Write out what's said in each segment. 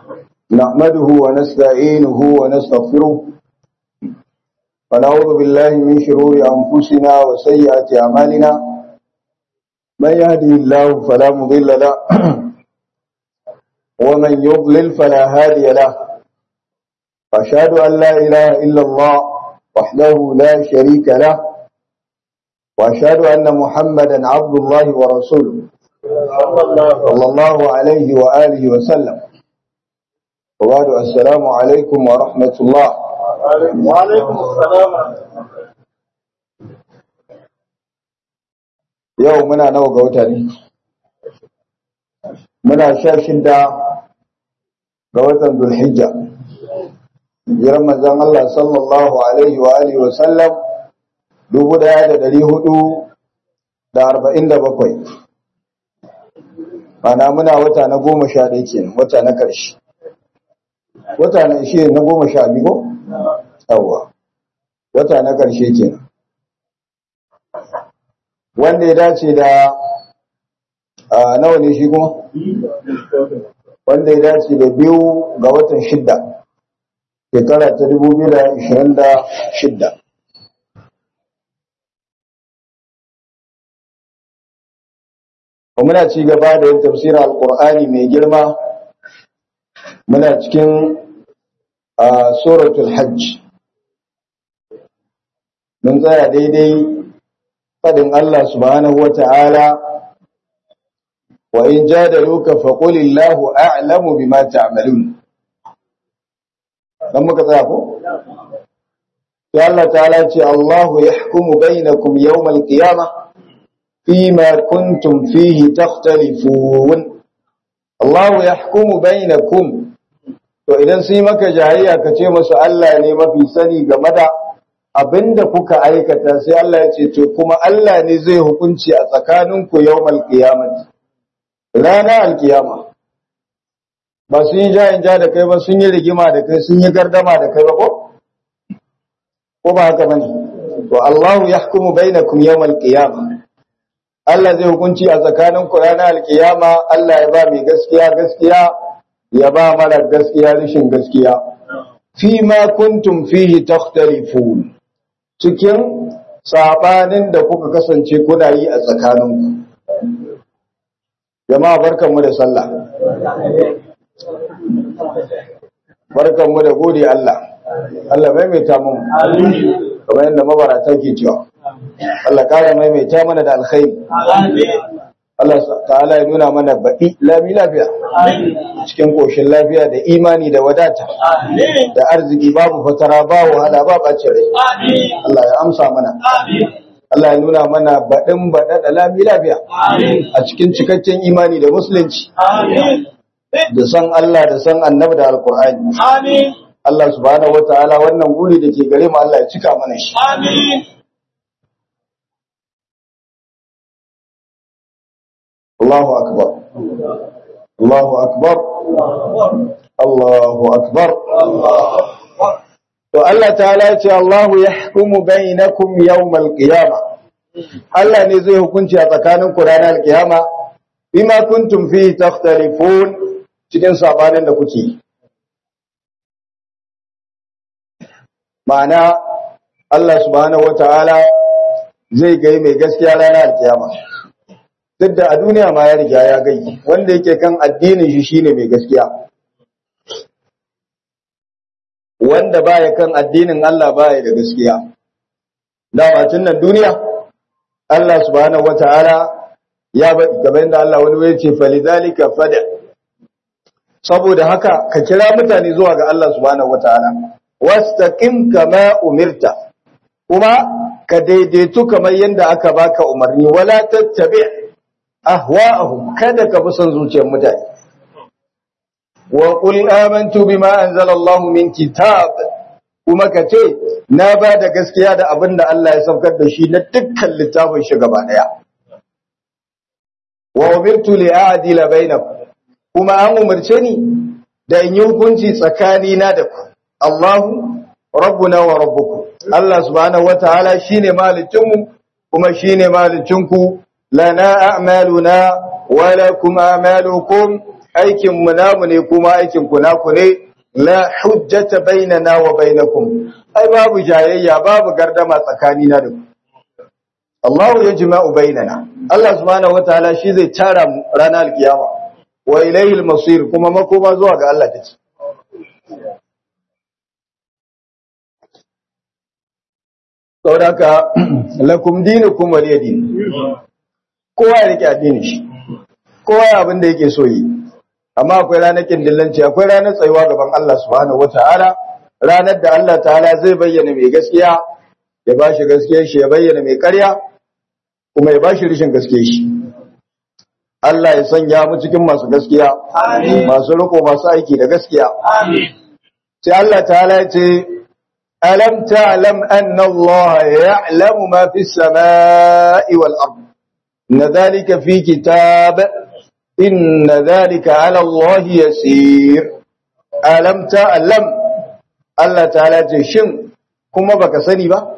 نحمده ونستعينه ونستغفره ونعوذ بالله من شرور أنفسنا وسيئات أعمالنا من يهده الله فلا مضل له ومن يضلل فلا هادي له أشهد أن لا إله إلا الله وحده لا شريك له وأشهد أن محمدا عبد الله ورسوله صلى الله عليه وآله وسلم وبعد السلام عليكم ورحمة الله وعليكم السلام yau muna nawa ga wata ne muna sha shida ga watan dulhijja jiran manzon Allah sallallahu alaihi wa alihi wa sallam dubu daya da dari hudu da arba'in da bakwai mana muna wata na goma sha ɗaya kenan wata na ƙarshe wata na ishe na goma sha biyu ko? yawwa wata na ƙarshe kenan wanda ya dace da a nawa ne shi kuma wanda ya dace da biyu ga watan shidda shekara ta dubu biyu da ishirin da shidda muna ci gaba da yin tafsirin alkur'ani mai girma muna cikin suratul hajj mun tsaya daidai faɗin Allah subhanahu wa ta'ala, wa in ja da luka faƙulillahu a'lamu bi ma ta'amalun. Don muka tsaya ko? Sai Allah ta'ala ce, Allahu ya hukumu bainakum yawmal qiyama fima kuntum fihi takhtalifun. Allahu ya hukumu bainakum To idan sun yi maka jayayya ka ce masu Allah ne mafi sani game da abinda kuka aikata sai Allah ya ce to kuma Allah ne zai hukunci a tsakaninku yawmal qiyamati rana alkiyama ba sun yi jayin ja da kai ba sun yi rigima da kai sun yi gardama da kai ba ko ko ba haka bane to Allahu yahkumu bainakum yawmal qiyama Allah zai hukunci a tsakaninku ranar alkiyama Allah ya ba mai gaskiya gaskiya ya ba mara gaskiya rashin gaskiya fi ma kuntum fihi takhtalifun cikin sabanin da kuka kasance kuna yi a tsakaninku jama'a barkanmu da sallah barkanmu da gode Allah Allah maimaita mu kamar yadda mabarata ke cewa Allah kare maimaita mana da alkhairi Allah ta'ala ya nuna mana baɗi lami lafiya cikin ƙoshin lafiya da imani da wadata da arziki babu fatara ba wahala ba ɓacin rai Allah ya amsa mana Allah ya nuna mana baɗin baɗa da lami lafiya a cikin cikakken imani da musulunci da san Allah da san annabi da alkur'ani Allah subhanahu wataala wannan guri da ke gare mu Allah ya cika mana shi Allahu akbar Allahu akbar Allahu akbar To Allah ta'ala ya ce Allahu yahkumu bainakum yawmal qiyamah Allah ne zai hukunci a tsakanin ku ranar kiyama bima kuntum fi takhtalifun cikin sabanin da kuke ma'ana Allah subhanahu wataala zai gai mai gaskiya ranar kiyama duk da a duniya ma ya riga ya gai wanda yake kan addinin shi shine mai gaskiya wanda baya kan addinin Allah baya da gaskiya dama tun nan duniya Allah subhanahu wataala ya faɗi kamar yadda Allah wani ya ce falidhalika fada saboda haka ka kira mutane zuwa ga Allah subhanahu wataala wastaqim kama umirta kuma ka daidaitu kamar yadda aka baka umarni wala tattabi' ahwa'ahum kada ka bi son zuciyar mutane wa qul amantu bima anzala Allah min kitab kuma ka ce na ba da gaskiya da abin da Allah ya saukar da shi na dukkan littafin shi gaba daya wa umirtu li a'dila bainakum kuma an umarce ni da in yi hukunci tsakani na da ku Allahu rabbuna wa rabbukum Allah subhanahu wataala shine malicinmu kuma shine malicinku lana a'maluna wa lakum a'malukum aikin mu namu ne kuma aikin ku naku ne la hujjata bainana wa bainakum ai babu jayayya babu gardama tsakanina da ku Allah ya jima'u bainana Allah subhanahu wataala shi zai tara mu ranar alkiyama wa ilayhi al-masir kuma makoma zuwa ga Allah take saboda lakum dinukum waliya din kowa ya rike addinin shi kowa ya abin da yake so yi amma akwai ranar kindillanci akwai ranar tsayuwa gaban Allah subhanahu wataala ranar da Allah ta'ala zai bayyana mai gaskiya ya bashi gaskiyar shi ya bayyana mai ƙarya kuma ya bashi rishin gaskiyar shi Allah ya sanya mu cikin masu gaskiya masu riko masu aiki da gaskiya sai Allah ta'ala ya ce alam ta'lam anna Allah ya'lamu ma fi samai wal ard inna dhalika fi kitab inna dhalika 'ala Allah yasir alam ta'lam Allah ta'ala ce shin kuma baka sani ba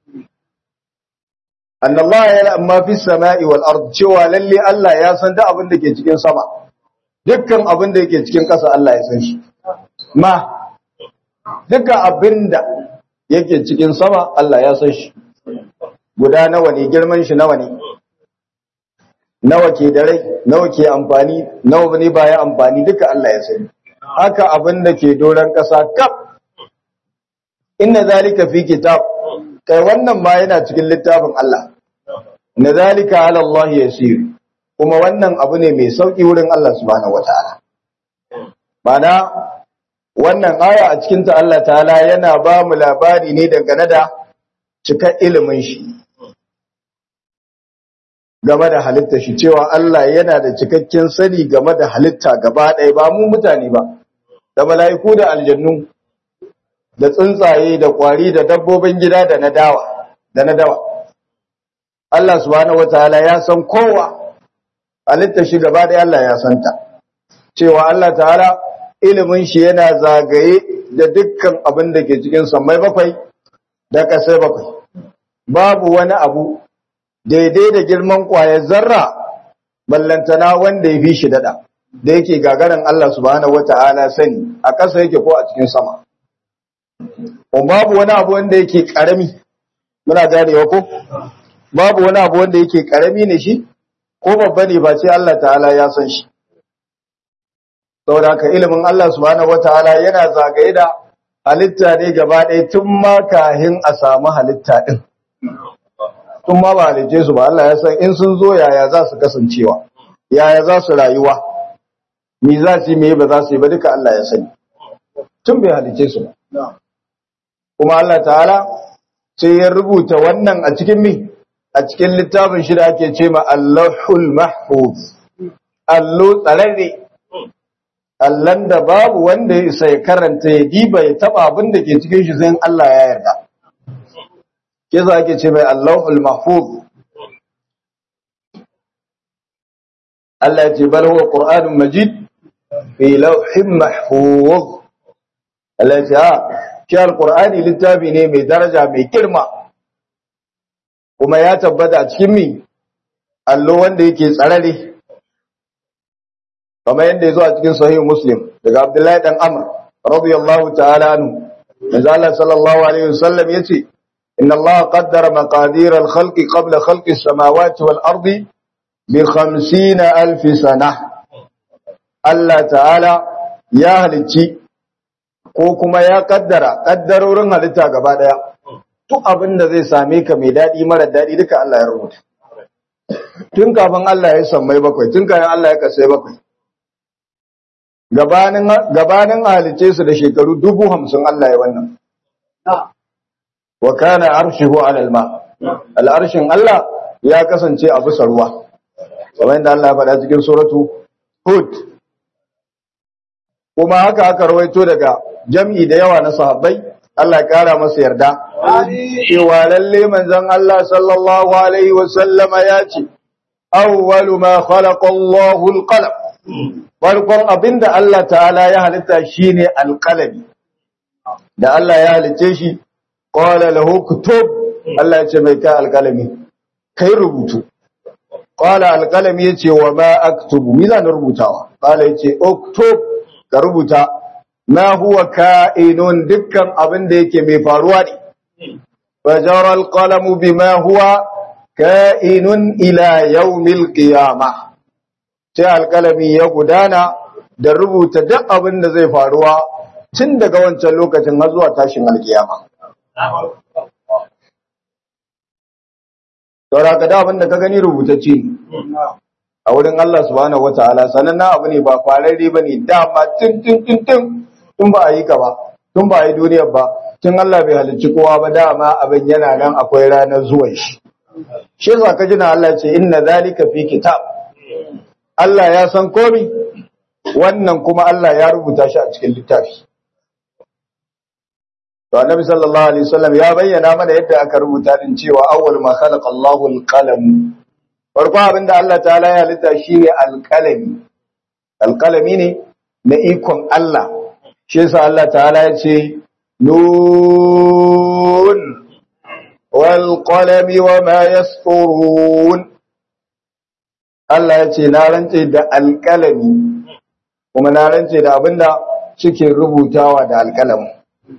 anna Allah ya'lamu ma fi samai wal ard cewa lalle Allah ya san duk abin da ke cikin sama dukkan abin da yake cikin ƙasa Allah ya san shi ma dukkan abin da yake cikin sama Allah ya san shi guda nawa ne girman shi nawa ne nawa ke da rai nawa ke amfani nawa ne baya amfani duka Allah ya sani haka abin da ke doron ƙasa kaf inna zalika fi kitab kai wannan ma yana cikin littafin Allah na zalika ala Allah yasir kuma wannan abu ne mai sauki wurin Allah subhanahu wataala mana wannan aya a cikin ta Allah ta'ala yana ba mu labari ne dangane da cika ilimin shi game da halitta shi cewa Allah yana da cikakken sani game da halitta gaba ɗaya ba mu mutane ba da mala'iku da aljannu da tsuntsaye da kwari da dabbobin gida da na dawa da na dawa Allah subhanahu wataala ya san kowa halitta shi gaba ɗaya Allah ya santa cewa Allah ta'ala ilimin shi yana zagaye da dukkan abin da ke cikin sammai bakwai da kasai bakwai babu wani abu daidai da girman kwayar zarra ballantana wanda ya fi shi dada da yake gagarin Allah subhanahu wata'ala sani a ƙasa yake ko a cikin sama babu wani abu wanda yake ƙarami muna ganewa ko babu wani abu wanda yake ƙarami ne shi ko babba ne ba ce Allah ta'ala ya san shi saboda haka ilimin Allah subhanahu wataala yana zagaye da halitta ne gaba ɗaya tun ma kahin a samu halitta ɗin tun ma ba halice su ba Allah ya san in sun zo yaya za su kasancewa yaya za su rayuwa me za su yi me ba za su yi ba duka Allah ya sani tun bai halice su ba kuma Allah ta'ala sai ya rubuta wannan a cikin mi a cikin littafin shi da ake ce ma Allahul Mahfuz allo tsararre Allahn da babu wanda ya isa ya karanta ya diba ya taba abin da ke cikin shi sai Allah ya yarda. Ke za ake ce mai Allahul Mahfuz. Allah ya ce bal huwa Qur'anun Majid fi lawhin mahfuz. Allah ya ce ha shi Al-Qur'ani littafi ne mai daraja mai girma. Kuma ya tabbata a cikin mi allo wanda yake tsarare. kamar yadda ya zo a cikin sahih muslim daga abdullahi dan amr radiyallahu ta'ala anhu manzo Allah sallallahu alaihi wasallam yace inna Allah qaddara maqadir al-khalqi qabla khalqi as-samawati wal ardi bi 50000 sana Allah ta'ala ya halicci ko kuma ya kaddara kaddarorin halitta gaba daya duk abin da zai same ka mai dadi mara dadi duka Allah ya rubuta tun kafin Allah ya sammai bakwai tun kafin Allah ya kasai bakwai gabanin halice su da shekaru dubu hamsin Allah ya wannan. Wa kana arshihu alal ma. Al'arshin Allah ya kasance a bisa ruwa. Kamar yadda Allah ya faɗa cikin suratu Hud. Kuma haka aka rawaito daga jam'i da yawa na sahabbai, Allah ya kara masa yarda. Cewa lalle manzon Allah sallallahu alaihi wa sallama ya ce, Awwalu ma khalaqa Allahu al-qalam. farkon abinda Allah ta'ala ya halitta shine alqalami da Allah ya halice shi qala lahu kutub Allah ya ce mai kai alqalami kai rubutu qala alqalami yace wa ma aktubu mi zan rubutawa qala yace uktub ka rubuta ma huwa ka'inun dukkan abin da yake mai faruwa ne fajara alqalamu bima huwa ka'inun ila yawmil qiyamah sai alkalami ya gudana da rubuta duk abin da zai faruwa tun daga wancan lokacin har zuwa tashin alkiyama saura ka da abin da ka gani rubutacce ne a wurin Allah subhanahu wataala sanan na abu ne ba fararre ba ne dama tun tun tun tun tun ba a yi ka ba tun ba a yi duniyar ba tun Allah bai halicci kowa ba dama abin yana nan akwai ranar zuwan shi shi yasa ka jina Allah ce inna zalika fi kitab Allah ya san komi wannan kuma Allah ya rubuta shi a cikin littafi to annabi sallallahu alaihi wasallam ya bayyana mana yadda aka rubuta din cewa awwal ma khalaqa Allahu al-qalam farko abinda Allah ta'ala ya halitta shine al-qalami al-qalami ne na ikon Allah shi yasa Allah ta'ala ya ce nun wal qalami wa ma yasturun Allah ya ce na rantse da alƙalami kuma na rantse da abinda suke rubutawa da alƙalamin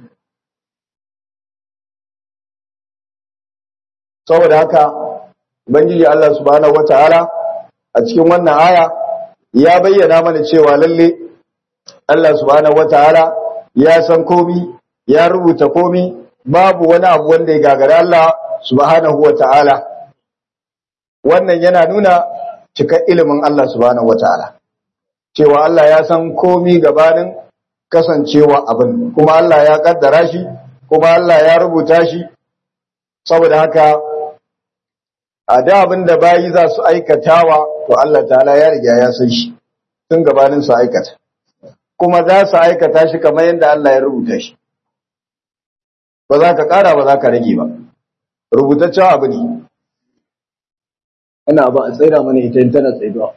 saboda haka ubangiji Allah subhanahu wataala a cikin wannan aya ya bayyana mana cewa lalle Allah subhanahu wataala ya san komi ya rubuta komi babu wani abu wanda ya gagara Allah subhanahu wataala wannan yana nuna cikar ilimin Allah subhanahu wataala cewa Allah ya san komi gabanin kasancewa abin kuma Allah ya kaddara shi kuma Allah ya rubuta shi saboda haka a da abin da bayi za su aikatawa to Allah ta'ala ya riga ya san shi tun gabanin su aikata kuma za su aikata shi kamar yadda Allah ya rubuta shi ba za ka kara ba za ka rage ba rubutaccen abu ne ina ba a tsaida mana ita in tana tsaiduwa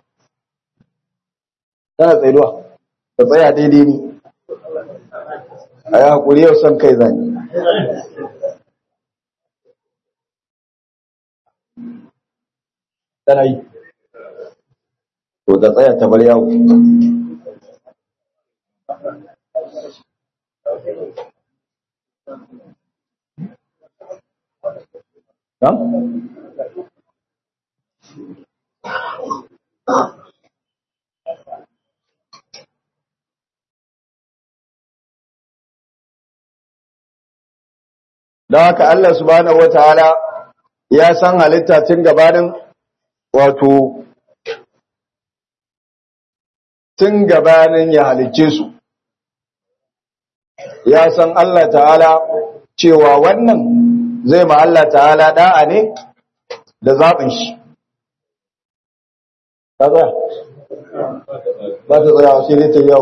tana tsaiduwa ta tsaya daidai ne a yi haƙuri yau son kai zane tana yi to ta tsaya ta bar yawo ha? Don haka Allah subhanahu wa ta'ala ya san halitta tun gabanin wato tun gabanin ya halicce su ya san Allah ta'ala cewa wannan zai ma Allah ta'ala da'a ne da zaɓin shi ba ta tsaya sai ne ta yau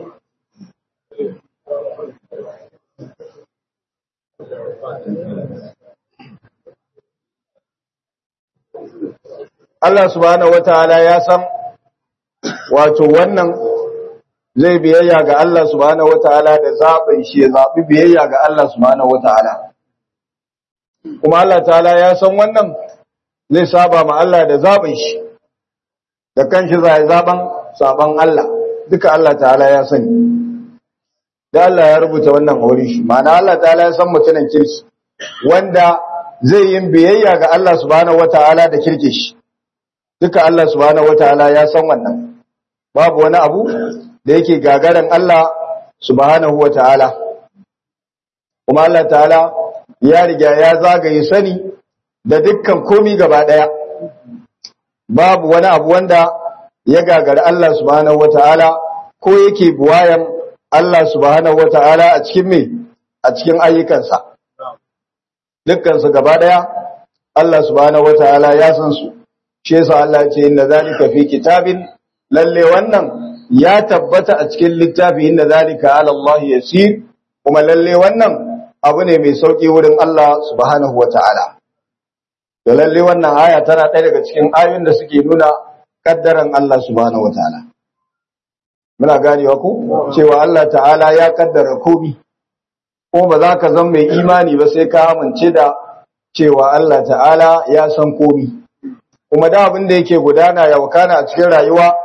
Allah subhanahu wataala ya san wato wannan zai biyayya ga Allah subhanahu wataala da zaɓin shi ya zaɓi biyayya ga Allah subhanahu wataala kuma Allah ta'ala ya san wannan zai saba ma Allah da zaɓin shi da kanshi zai zaɓan saban Allah duka Allah ta'ala ya sani da Allah ya rubuta wannan aure shi ma'ana Allah ta'ala ya san mutumin kirki wanda zai yin biyayya ga Allah subhanahu wataala da kirke shi duka Allah subhanahu wataala ya san wannan babu wani abu da yake gagaran Allah subhanahu wataala kuma Allah ta'ala ya riga ya zagaye sani da dukkan komi gaba daya babu wani abu wanda ya gagari Allah subhanahu wataala ko yake buwayan Allah subhanahu wataala a cikin me a cikin ayyukansa dukkan su gaba daya Allah subhanahu wataala ya san su shi yasa Allah ce inna zalika fi kitabin lalle wannan ya tabbata a cikin littafi inna zalika ala Allah yasir kuma lalle wannan abu ne mai sauki wurin Allah subhanahu wataala da lalle wannan aya tana ɗaya daga cikin ayoyin da suke nuna kaddaran Allah subhanahu wataala muna ganewa ku cewa Allah ta'ala ya kaddara komai ko ba za ka zama mai imani ba sai ka amince da cewa Allah ta'ala ya san komai kuma da abin da yake gudana ya wakana a cikin rayuwa to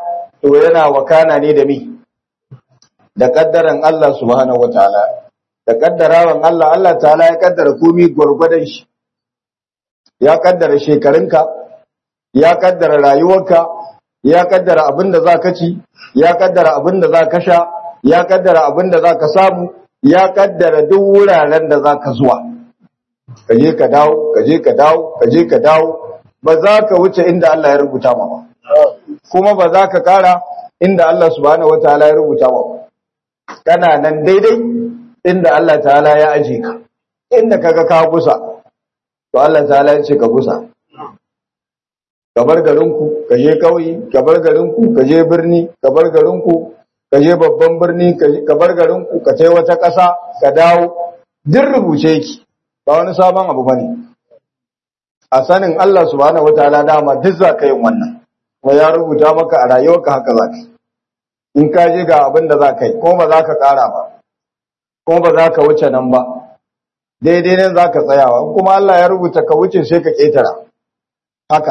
to yana wakana ne da mi da kaddaran Allah subhanahu wataala da kaddarawan Allah Allah ta'ala ya kaddara komai gurgurdan shi ya kaddara shekarunka ya kaddara rayuwarka ya kaddara abin da zaka ci ya kaddara abin da zaka sha ya kaddara abin da zaka samu ya kaddara duk wuraren da zaka zuwa kaje ka dawo kaje ka dawo kaje ka dawo ba za ka wuce inda Allah ya rubuta ma ba kuma ba za ka kara inda Allah subhanahu wataala ya rubuta ma ba kana nan daidai inda Allah ta'ala ya aje ka inda kaga ka gusa to Allah ta'ala ya ce ka gusa ka bar garinku ka je kauye ka bar garinku ka je birni ka bar garinku ka je babban birni ka bar garinku ka tai wata ƙasa ka dawo duk rubuce yake ba wani sabon abu bane a sanin Allah subhanahu wataala dama duk za ka yin wannan kuma ya rubuta maka a rayuwarka haka za ka in ka je ga abin da za ka yi ko ba za ka ƙara ba ko ba za ka wuce nan ba daidai nan za ka tsayawa kuma Allah ya rubuta ka wuce sai ka ƙetara haka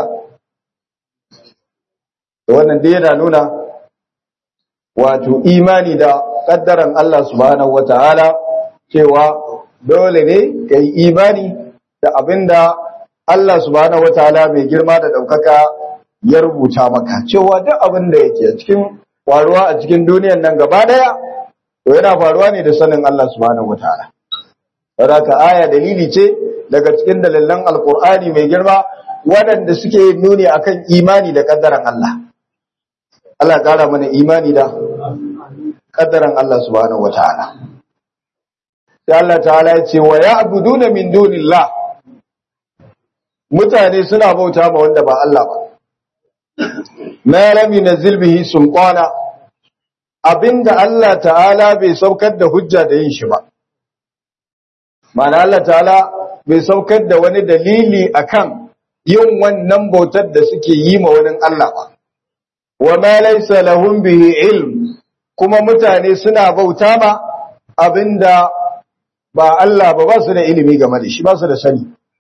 da wannan dai yana nuna wato imani da ƙaddaran Allah subhanahu wata'ala cewa dole ne ka yi imani da abin da Allah subhanahu wata'ala mai girma da ɗaukaka ya rubuta maka cewa duk abin da yake cikin faruwa a cikin duniyan nan gaba ɗaya to yana faruwa ne da sanin Allah subhanahu wataala saboda aya dalili ce daga cikin dalilan alqur'ani mai girma waɗanda suke nuni akan imani da kaddaran Allah Allah ƙara mana imani da kaddaran Allah subhanahu wataala sai Allah ta'ala ya ce wa ya'buduna min dunillah mutane suna bauta ma wanda ba Allah ba ma lam yunzil bihi sultana abinda Allah ta'ala bai saukar da hujja da yin shi ba ma'ana Allah ta'ala bai saukar da wani dalili akan yin wannan bautar da suke yi ma wani Allah ba wa ma laysa lahum bihi ilm kuma mutane suna bauta ma abinda ba Allah ba ba su da ilimi game da shi ba su da sani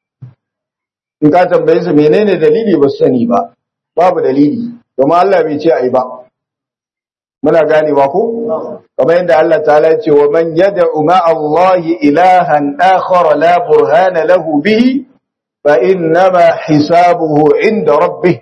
in ka tambaye su menene dalili ba su sani ba babu dalili domin Allah bai ce ai ba muna ganewa ko kamar yadda Allah ta'ala ya ce wa man yad'u ma'a Allah ilahan akhar la burhana lahu bihi fa innama hisabuhu 'inda rabbih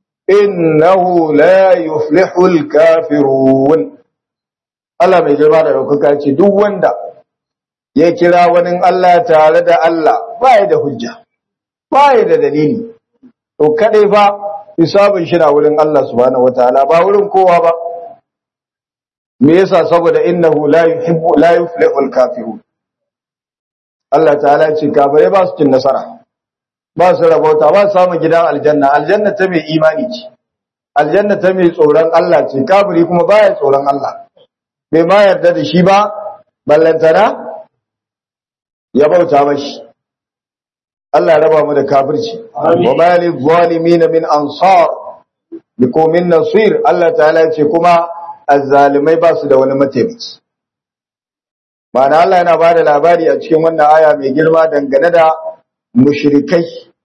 innahu la yuflihu al-kafirun Allah mai girma da daukaka ce duk wanda ya kira wani Allah tare da Allah ba da hujja ba da dalili to kadai fa hisabin shi na wurin Allah subhanahu wataala ba wurin kowa ba me yasa saboda innahu la yuhibbu la yuflihu al-kafirun Allah ta'ala ce kafirai ba su cin nasara ba su rabauta ba su samu gidan aljanna aljanna ta mai imani ce aljanna ta mai tsoron Allah ce kafiri kuma baya tsoron Allah bai ma yarda da shi ba ballantana ya bauta mashi Allah ya raba mu da kafirci wa ma lil zalimin min ansar biko min nasir Allah ta'ala ce kuma azzalimai ba su da wani mataimaki Ma'ana Allah yana ba da labari a cikin wannan aya mai girma dangane da mushrikai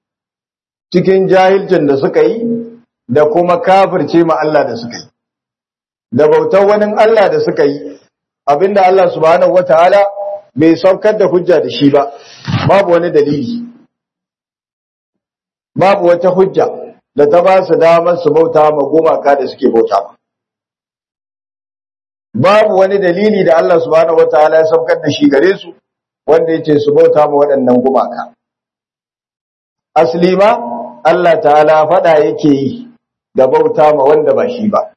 cikin jahilcin da suka yi da kuma kafirce ma Allah da suka yi da bautar wani Allah da suka yi abinda Allah subhanahu wataala bai saukar da hujja da shi ba babu wani dalili babu wata hujja da ta ba su damar su bauta ma gumaka da suke bauta ma babu wani dalili da Allah subhanahu wataala ya saukar da shi gare su wanda yace su bauta ma waɗannan gumaka asli ma Allah ta'ala fada yake yi da bauta ma wanda ba shi ba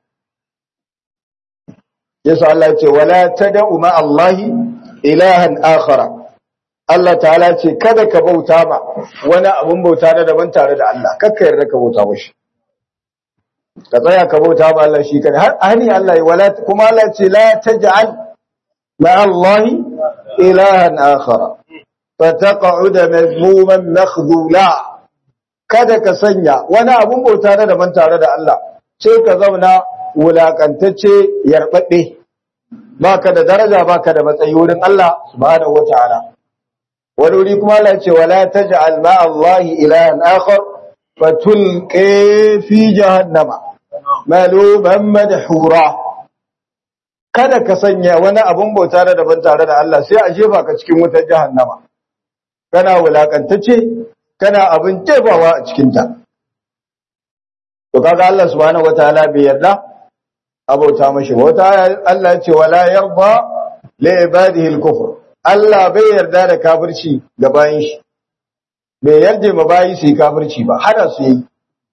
yasa Allah ce wala tad'u ma Allahi ilahan akhara Allah ta'ala ce kada ka bauta ma wani abun bauta na daban tare da Allah kakka yarda ka bauta mashi ka tsaya ka bauta ma Allah shi kada har ani Allah ya wala kuma Allah ce la taj'al ma Allahi ilahan akhara fataq'ud mazmuman makhdula kada ka sanya wani abun bauta na daban tare da Allah sai ka zauna wulakantacce yarbabbe baka da daraja baka da matsayi wurin Allah subhanahu wataala wani wuri kuma Allah ce wala taj'al ma Allah ilahan akhar fatulqi fi jahannama maluban madhura kada ka sanya wani abun bauta da daban tare da Allah sai a jefa ka cikin wutar jahannama kana wulakantacce kana abin jefawa a cikin ta to kaga Allah subhanahu wataala bai yarda abauta mashi wata Allah ya ce wala yarda li ibadihi al-kufr Allah bai yarda da kafirci ga bayin shi bai yarda ma bayi su yi kafirci ba hada su yi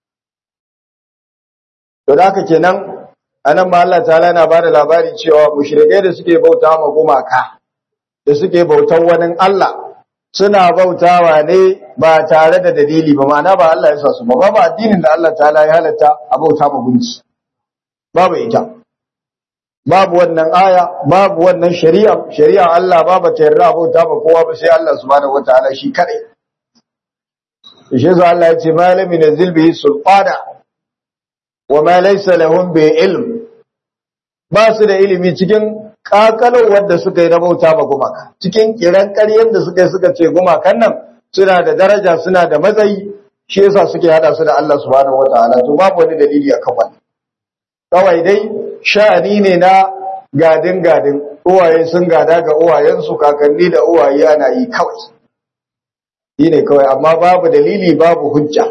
to da haka kenan anan ma Allah ta'ala yana bada labari cewa mushrikai da suke bauta ma gumaka da suke bautan wani Allah suna bautawa ne ba tare da dalili ba ma'ana ba Allah ya sa su ba babu addinin da Allah ta'ala ya halatta a bauta ma gunki babu ita babu wannan aya babu wannan shari'a shari'a Allah babu ta yarda bauta ba kowa ba sai Allah subhanahu wataala shi kadai shi yasa Allah ya ce malami nazil bihi sulqana wa ma laysa lahum bi ilm ba su da ilimi cikin kakalar wanda suka yi na bauta ba gumaka cikin kiran ƙaryen da suka yi suka ce gumakan nan suna da daraja suna da matsayi shi yasa suke hada su da Allah subhanahu wataala to babu wani dalili akan wannan kawai dai sha'ani ne na gadin gadin uwaye sun gada ga uwayensu kakanni da uwaye ana yi kawai yi ne kawai amma babu dalili babu hujja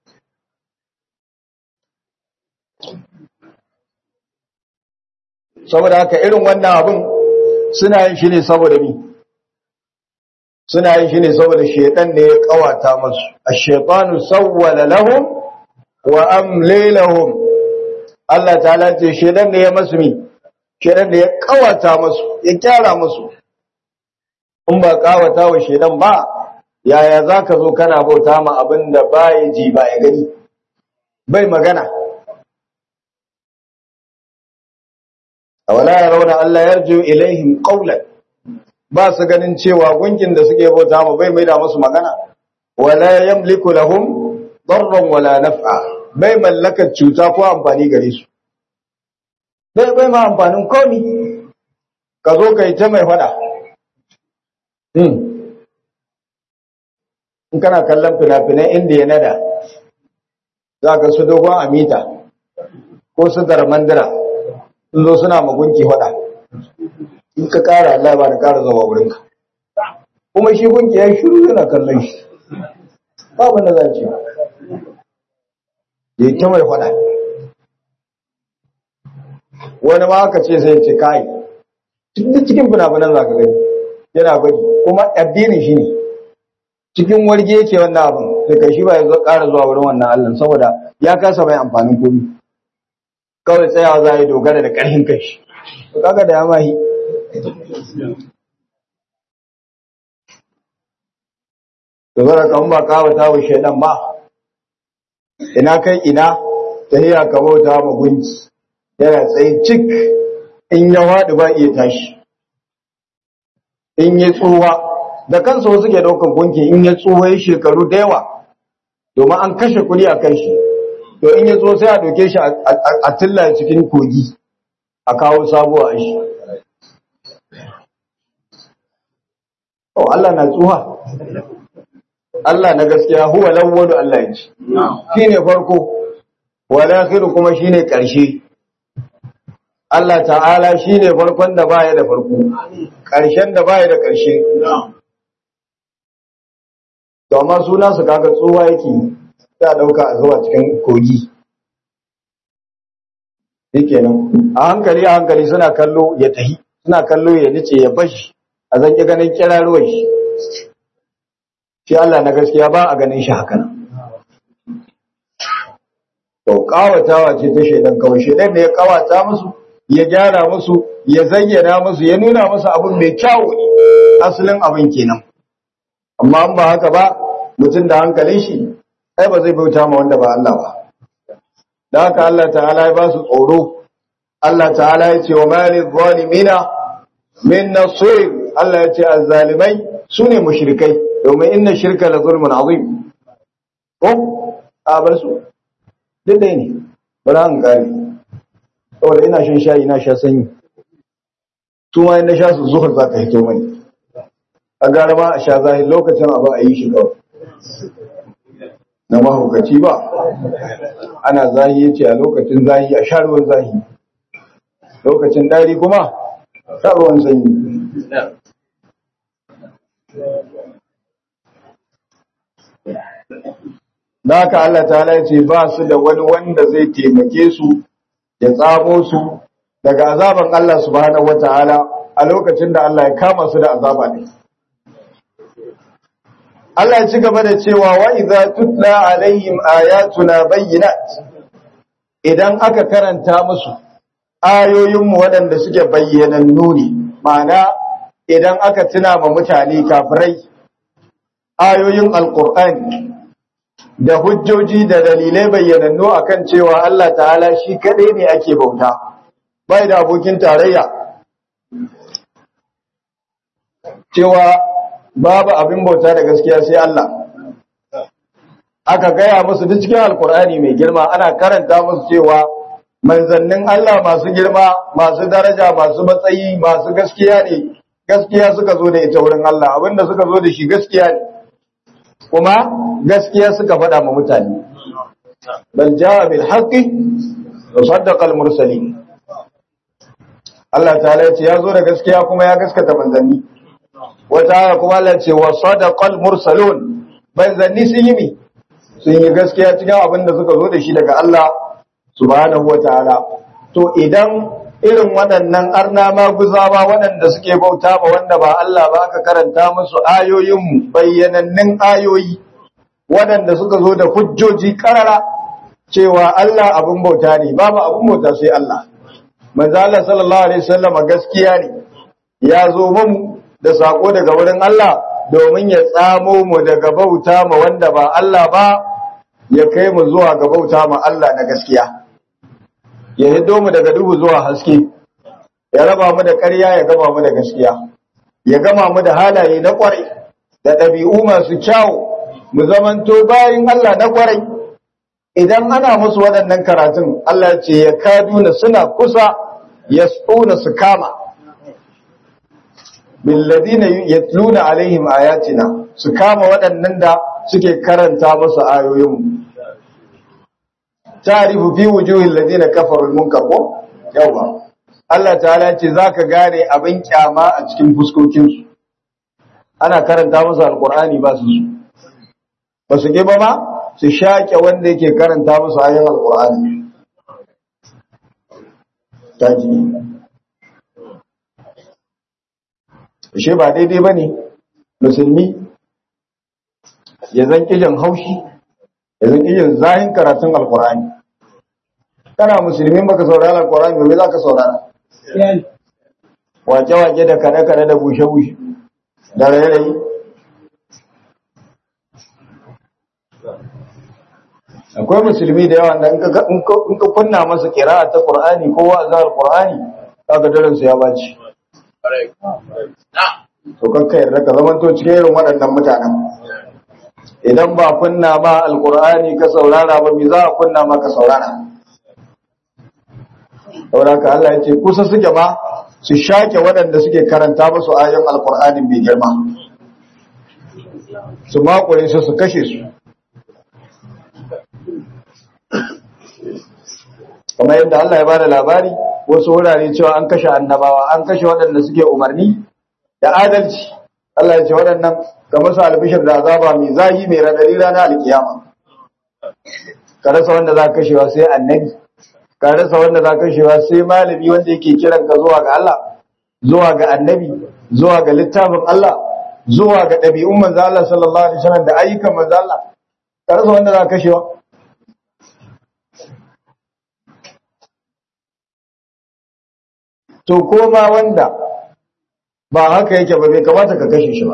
saboda haka irin wannan abin suna yin shi ne saboda ni suna yin shi ne saboda shaitan ne ya kawata masu ash-shaytanu sawwala lahum wa amli lahum Allah ta'ala ce shaitan ne ya masu mi shaitan ne ya kawata masu ya kyara masu in ba kawata wa shaitan ba yaya zaka zo kana bauta ma abin da bai ji ba ya gani bai magana awala yarawna Allah yarju ilaihim qawlan ba su ganin cewa gunkin da suke bauta ma bai maida musu magana wala yamliku lahum darran wala naf'a bai mallaka cuta ko amfani gare su bai bai ma amfanin komi ka zo kai ta mai fada hmm in kana kallon fina-finan indiya nada za ka su dogon amita ko su darmandira sun zo suna magunki faɗa in ka ƙara Allah ba da ƙara zama wurinka kuma shi gunki ya shiru yana kallon shi babu na zance ya yi ta mai faɗa wani ma aka ce sai ce kai duk cikin fina-finan za ka gani yana gwaji kuma addinin shi ne cikin warge yake wannan abin sai kai shi ba ya ƙara zuwa wurin wannan Allah saboda ya kasa mai amfanin komi kawai tsayawa za a yi dogara da ƙarfin kai shi kaga da ya mahi dogara kan ba kawata wa shaidan ba ina kai ina ta hiya ka bauta ma gunki yana tsaye cik in ya waɗi ba iya tashi in ya tsuwa da kansa wasu ke ɗaukan gunki in ya tsuwa ya shekaru da yawa domin an kashe kuɗi a kan shi to in ya zo sai a doke shi a tilla cikin kogi a kawo sabuwa a shi oh Allah na tsuha Allah na gaskiya huwa lawwalu Allah ya ce shine farko wal akhiru kuma shine karshe Allah ta'ala shine farkon da baya da farko karshen da baya da karshe to amma suna su kaga tsuwa yake sai a dauka a zuwa cikin kogi shikenan a hankali a hankali suna kallo ya tahi suna kallo ya nice ya bashi a zanki ganin kiraruwar shi shi Allah na gaskiya ba a ganin shi haka to kawatawa ce ta shaidan kawai shaidan ne ya kawata musu ya gyara musu ya zayyana musu ya nuna musu abin mai kyawu ne asalin abin kenan amma an ba haka ba mutum da hankalin shi ai ba zai bauta ma wanda ba Allah ba da haka Allah ta'ala ya ba su tsoro Allah ta'ala ya ce wa malil zalimina min nasir Allah ya ce azzalimai sune mushrikai domin inna shirka la zulmun azim ko a bar su duk dai ne bara an kare saboda ina shan shayi ina sha sanyi su ma na sha su zuhur za ka hito mani a gara ma a sha zahir lokacin abu a yi shi kawai na mahaukaci ba ana zahi yace a lokacin zahi a sha ruwan zahi lokacin dari kuma sha ruwan sanyi da haka Allah ta'ala ya ce ba su da wani wanda zai taimake su ya tsamo su daga azaban Allah subhanahu wata'ala a lokacin da Allah ya kama su da azaba ne Allah ya ci gaba da cewa wa idza tutla alaihim ayatuna bayyinat idan aka karanta musu ayoyinmu waɗanda suke bayyanannu ne ma'ana idan aka tuna ma mutane kafirai ayoyin alqur'ani da hujjoji da dalilai bayyanannu akan cewa Allah ta'ala shi kadai ne ake bauta bai da abokin tarayya cewa babu abin bauta da gaskiya sai Allah aka gaya musu duk cikin alkur'ani mai girma ana karanta musu cewa manzannin Allah masu girma masu daraja masu matsayi masu gaskiya ne gaskiya suka zo da ita wurin Allah abinda suka zo da shi gaskiya ne kuma gaskiya suka faɗa ma mutane bal jaa bil haqqi wa saddaqa al mursalin Allah ta'ala ya ce ya zo da gaskiya kuma ya gaskata manzanni wata aya kuma Allah ce wa sadaqa al mursalun manzanni sun yi mi sun yi gaskiya cikin abin da suka zo da shi daga Allah subhanahu wa ta'ala to idan irin waɗannan arna maguzawa waɗanda suke bauta ma wanda ba Allah ba aka karanta musu ayoyinmu bayyanannin ayoyi waɗanda suka zo da hujjoji karara cewa Allah abin bauta ne babu abin bauta sai Allah manzo Allah sallallahu alaihi wasallam gaskiya ne ya zo mu da sako daga wurin Allah domin ya tsamo mu daga bauta ma wanda ba Allah ba ya kai mu zuwa ga bauta ma Allah na gaskiya ya hiddo mu daga duhu zuwa haske ya raba mu da ƙarya ya gama mu da gaskiya ya gama mu da halaye na ƙwarai da ɗabi'u masu kyawu mu zamanto bayan Allah na ƙwarai idan ana musu waɗannan karatun Allah ce ya kaduna suna kusa ya tsona su kama billadina yatluna alaihim ayatina su kama waɗannan da suke karanta musu ayoyinmu ta'rifu fi wujuhil ladina kafaru al-munkar ko yawa Allah ta'ala ce zaka gane abin kyama a cikin fuskokin su ana karanta musu alqur'ani ba su ba su ke ba ma su shake wanda yake karanta musu ayoyin alqur'ani taji shi ba daidai bane musulmi ya zan kijin haushi yanzu kijin zahin karatun alkur'ani kana musulmin baka saurara alkur'ani me za ka saurara wake-wake da kane-kane da bushe-bushe da rairayi akwai musulmi da yawa da in ka kunna masa kira ta qur'ani ko wa'azar qur'ani kaga daren su ya baci to kanka yarda ka zamanto cikin irin waɗannan mutanen idan ba kunna ma alkur'ani ka saurara ba me za a kunna ma ka saurara saboda ka Allah ya ce kusa suke ma su shake waɗanda suke karanta musu ayoyin alkur'ani mai girma su makure su su kashe su kamar yadda Allah ya bada labari wasu wurare cewa an kashe annabawa an kashe waɗanda suke umarni da adalci Allah ya ce waɗannan ga masu albishir da azaba mai zahi mai radari ranar alkiyama ka rasa wanda za ka kashewa sai annabi ka rasa wanda za ka kashewa sai malami wanda yake kiran ka zuwa ga Allah zuwa ga annabi zuwa ga littafin Allah zuwa ga ɗabi'un manzo Allah sallallahu alaihi wasallam da ayyukan manzo Allah ka rasa wanda za ka kashewa to koma wanda ba haka yake ba bai kamata ka kashe shi ba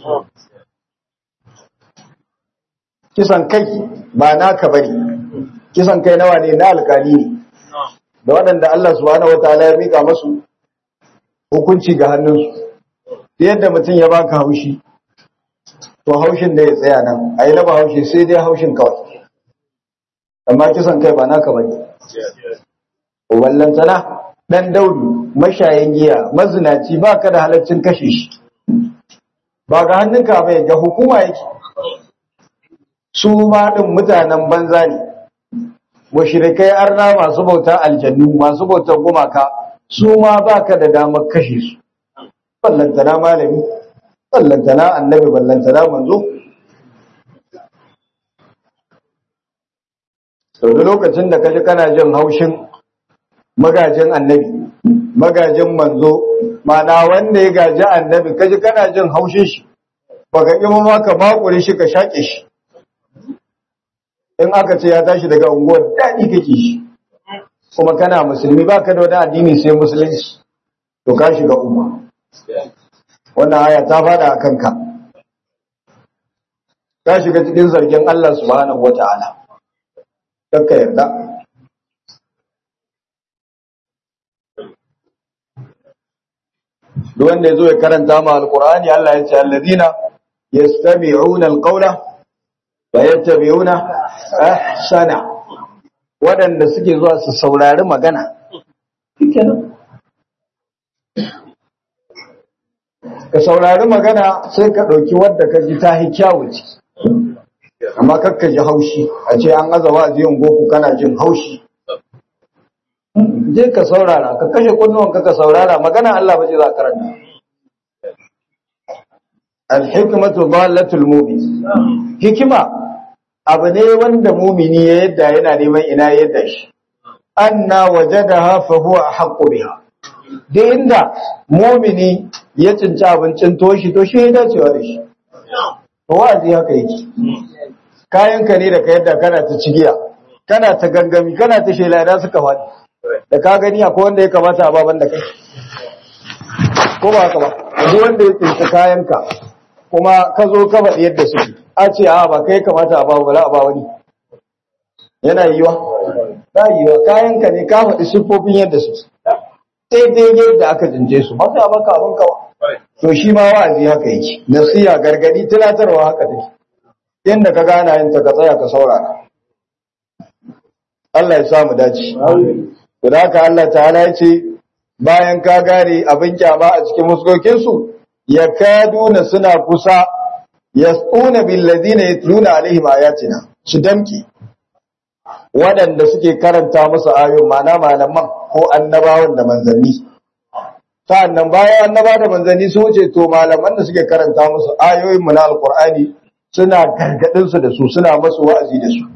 kisan kai ba naka bane kisan kai nawa ne na alkali ne da waɗanda Allah subhanahu wataala ya mika masu hukunci ga hannunsu yadda mutum ya baka haushi to haushin da ya tsaya nan a yi na ba haushi sai dai haushin kawai amma kisan kai ba naka bane wallantana dan daudu mashayin giya mazinaci ba ka da halaccin kashe shi ba ga hannunka bai ga hukuma yake su ma din mutanen banza ne mushrikai arna masu bauta aljannu masu bautar gumaka su ma baka da damar kashe su ballantana malami ballantana annabi ballantana manzo sau da lokacin da kaji kana jin haushin magajin annabi magajin manzo mana wanda ya gaji annabi kaji kana jin haushin shi baka ƙi ma ka makure shi ka shaƙe shi in aka ce ya tashi daga unguwar daɗi kake shi kuma kana musulmi baka da wani addini sai musulunci to ka shiga umma wannan aya ta fada a kanka ka shiga cikin zargin Allah subhanahu wata'ala kakka yarda duk wanda ya zo ya karanta ma alqur'ani Allah ya ce alladina yastami'una alqawla wa yattabi'una ahsana waɗanda suke zuwa su saurari magana ka saurari magana sai ka ɗauki wadda ka ji ta yi kyawu ce amma kakka ji haushi a ce an aza wa'aziyin goku kana jin haushi je ka saurara ka kashe kunnuwanka ka saurara magana Allah ba ce za ka karanta al-hikmatu dallatul mu'min hikima abu ne wanda mumini ya yadda yana neman ina ya yadda shi anna wajadaha fa huwa haqqu biha duk inda mumini ya cinci abincin toshi to shi ya dacewa da shi to wa'azi haka yake kayanka ne da ka yadda kana ta cigiya kana ta gangami kana ta shela da suka faɗi da ka gani akwai wanda ya kamata a baban da kai ko ba haka ba duk wanda ya tsinci kayanka kuma ka zo ka faɗi yadda suke a ce a ba kai kamata a babu bala a ba wani yana yiwa ba yiwa kayanka ne ka faɗi siffofin yadda suke daidai yadda aka jinje su ba sai a baka abin kawa to shi ma wa'azi haka yake nasiya gargadi tunatarwa haka take yanda ka gana yin ta ka tsaya ka saurara Allah ya samu dace to da haka Allah ta'ala ya ce bayan ka gane abin kyama a cikin muskokin su yakaduna suna kusa yasuna bil ladina yatluna alaihim ayatina su damki waɗanda suke karanta musu ayoyin mana malaman ko annabawan da manzanni sa'annan bayan annaba da manzanni su wuce to malaman da suke karanta musu ayoyin mu na alqur'ani suna gargadin su da su suna masu wa'azi da su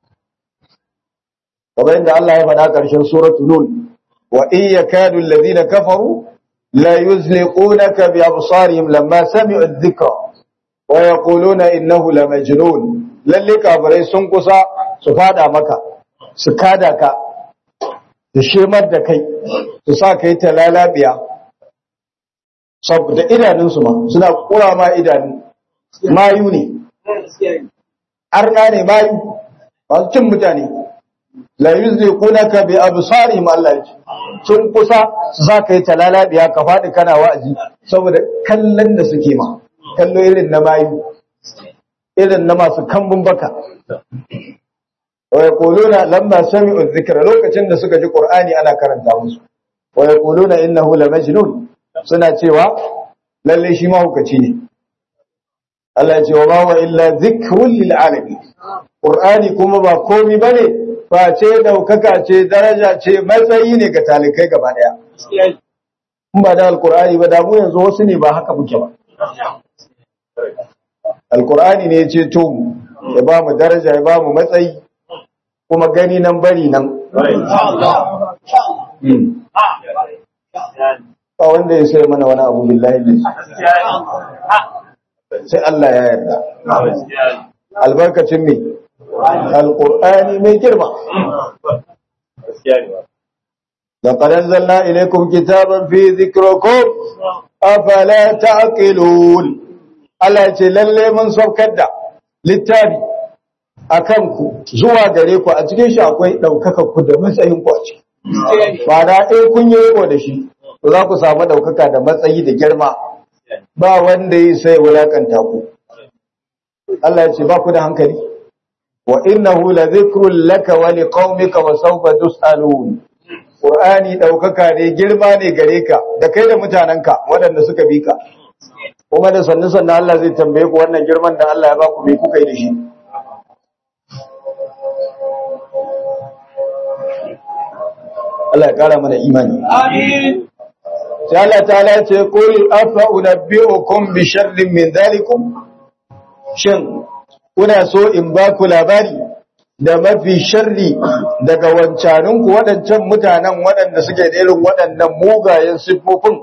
kamar yadda Allah ya faɗa ƙarshen suratul nun wa in yakadu alladhina kafaru la yuzliqunaka bi absarihim lamma sami'u adh-dhikra wa yaquluna innahu lamajnun lalle kafirai sun kusa su fada maka su kada ka su shemar da kai su sa kai ta lalabiya saboda idanunsu ma suna kura ma idanu mayu ne arna ne mayu masu cin mutane la yuzliqunaka bi absarihim Allah yace sun kusa su sa kai ta lalabiya ka fadi kana wa'azi saboda kallon da suke ma kallo irin na mayu irin na masu kambun baka wa yaquluna lamma sami'u dhikra lokacin da suka ji qur'ani ana karanta musu wa yaquluna innahu lamajnun suna cewa lalle shi mahukaci ne Allah ya ce wa ma wa illa dhikrun lil alamin qur'ani kuma ba komai bane face daukaka ce daraja ce matsayi ne ga talikai gaba daya in ba da alqur'ani ba da mu yanzu wasu ne ba haka muke ba alqur'ani ne ya ce to ya ba mu daraja ya ba mu matsayi kuma gani nan bari nan ba wanda ya sai mana wani abu billahi da sai Allah ya yarda albarkacin me alqur'ani mai girma لقد أنزلنا إليكم كتابا في ذكركم أفلا تعقلون Allah ce lalle mun saukar da littafi a kanku zuwa gare ku a cikin shi akwai ɗaukaka ku da matsayin ku a ciki. Ba da ɗaya kun yi riko da shi, to za ku samu ɗaukaka da matsayi da girma ba wanda yi sai wulakanta ku. Allah ya ce ba ku da hankali. Wa innahu la zikrun laka wa liqaumika wa sawfa tus'alun. Qur'ani ɗaukaka ne girma ne gare ka da kai da mutanenka waɗanda suka bi ka. Kuma da sannu sannu Allah zai tambaye ku wannan girman da Allah ya ba ku me kuka yi da shi. Allah ya kara mana imani Amin. sai Allah ta'ala ce qul afa unabbi'ukum bi sharrin min dhalikum shin kuna so in ba ku labari da mafi sharri daga wancaninku waɗancan mutanen waɗanda suke da irin waɗannan mugayen siffofin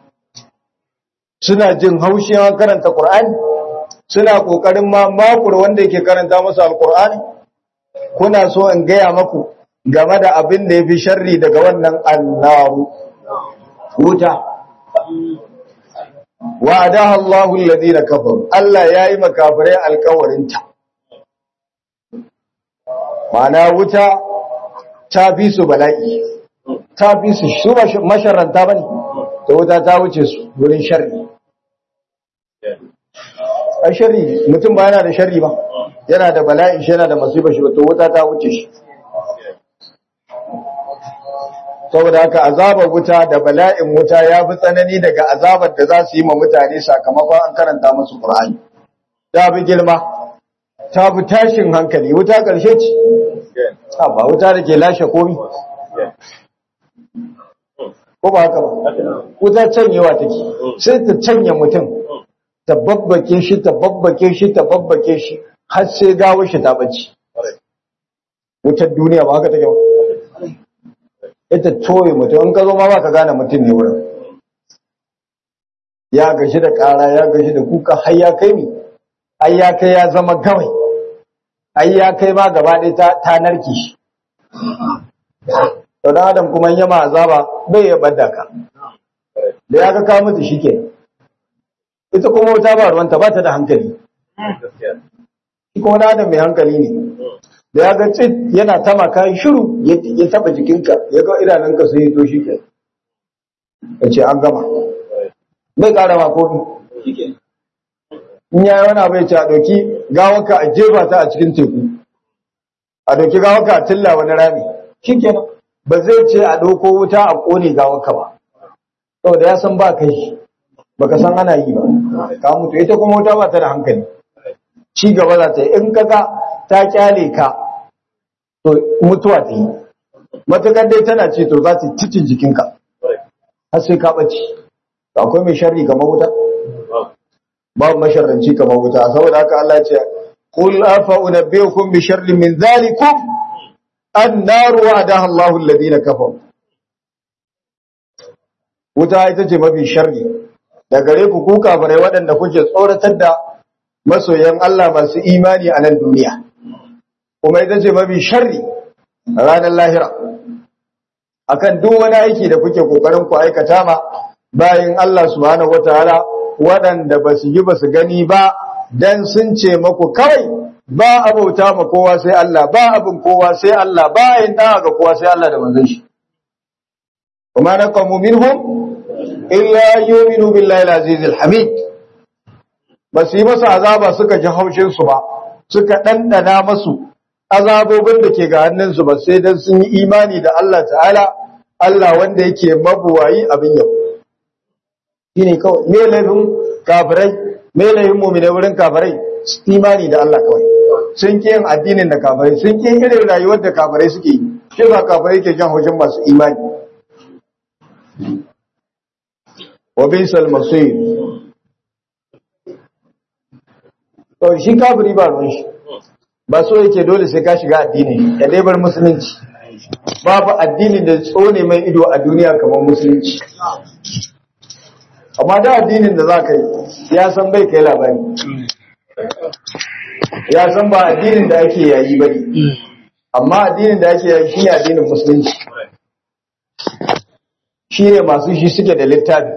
suna jin haushi an karanta Qur'ani suna kokarin ma makur wanda yake karanta masa alqur'ani kuna so in gaya maku game da abin da yafi sharri daga wannan annaru wuta wa'adaha Allahu alladhina kafaru Allah yayi makafirai alƙawarinta Mana wuta ta fi su bala'i ta fi su su masharanta bane to wuta ta wuce su wurin sharri a sharri mutum ba yana da sharri ba yana da bala'i shi yana da masifa shi to wuta ta wuce shi saboda haka azabar wuta da bala'in wuta ya fi tsanani daga azabar da za su yi ma mutane sakamakon an karanta musu Qur'ani ta fi girma ta fi tashin hankali wuta ƙarshe ce ha ba wuta da ke lashe komi ko ba haka ba wuta canyewa take sai ta canye mutum ta babbake shi ta babbake shi ta babbake shi har sai gawo shi ta bacci wutar duniya ba haka take ba ita toye mutum in ka zo ma ba ka gane mutum ne wurin ya gashi da ƙara ya gashi da kuka har ya kai ni ai ya kai ya zama gawai ai ya kai ma gaba ɗaya ta, ta narke shi to dan adam kuma yama azaba bai ya badda ka da ya ga ka mutu shikenan ita kuma wuta ba ruwanta ba ta da hankali shi kuma dan adam mai hankali ne da ya ga tsit yana tama kayan shiru ya taba jikinka ya ga idanunka sun yi to shi ke ya ce an gama bai ƙara ma kofi in ya yi wani abu ya ce a ɗauki gawaka a jefa ta a cikin teku a ɗauki gawaka a tilla wani rami shi kenan ba zai ce a ɗauko wuta a ƙone gawaka ba saboda ya san ba kai baka san ana yi ba ka mutu ita kuma wuta ba ta da hankali ci gaba za ta yi in kaga ta kyale ka to mutuwa ta yi matukar dai tana ce to za ta cikin jikinka har sai ka ɓace akwai mai sharri kamar wuta babu masharranci kamar wuta saboda haka Allah ya ce qul afa unabbiukum bi sharrin min dhalikum an-nar wa'adaha Allahu alladhina kafaru wuta ita ce mafi sharri da gare ku ku kafirai waɗanda kuke tsoratar da masoyan Allah masu imani a nan duniya kuma ita ce mafi sharri a ranar lahira akan duk wani aiki da kuke kokarin ku aikata ma bayan Allah subhanahu wataala waɗanda ba su yi ba su gani ba dan sun ce maku kawai ba abauta ma kowa sai Allah ba abin kowa sai Allah ba yin da ga kowa sai Allah da manzon shi kuma naqamu minhum illa yu'minu billahi al-aziz al-hamid ba su yi masa azaba suka ji haushin su ba suka dandana masu azabobin da ke ga hannun su ba sai dan sun yi imani da Allah ta'ala Allah wanda yake mabuwayi abin yau shine kawai me laifin kafirai me laifin mu'mina wurin kafirai imani da Allah kawai sun ki yin addinin da kafirai sun ki irin rayuwar da kafirai suke yi shi ba kafirai ke jan haushin masu imani wa bisal masir to shi kafiri ba ruwan shi ba so yake dole sai ka shiga addini ya dai bar musulunci babu addini da tsone mai ido a duniya kamar musulunci amma da addinin da za ka yi ya san bai kai labari ya san ba addinin da ake yayi bane amma addinin da ake yayi shi ne addinin musulunci shi ne masu shi suke da littafi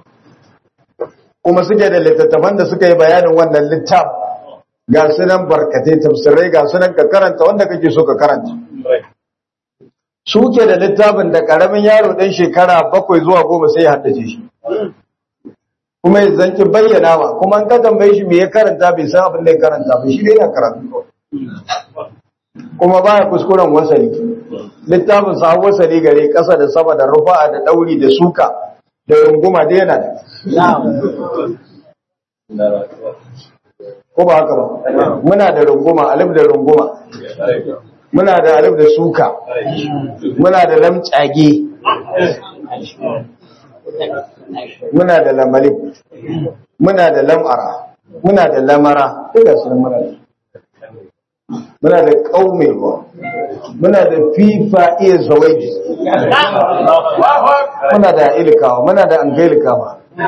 kuma suke da littattafan da suka yi bayanin wannan littafi ga sunan barkatai tafsirai ga sunan ka karanta wanda kake so ka karanta suke da littafin da karamin yaro dan shekara bakwai zuwa goma sai ya haddace shi kuma ya zanki bayyana ma kuma an ka tambaye shi me ya karanta bai san abin da ya karanta ba shi dai ya karanta kuma baya kuskuren wasali littafin sa wasali gare kasa da sama da rufa'a da dauri da suka da runguma da yana ko ba haka ba muna da runguma alif da runguma muna da alif da suka muna da lamcage muna da lamalif muna da lam'ara muna da lamara duka sun muna da muna da kaumewa muna da fifa iya zawaji muna da ilikawa muna da angailikawa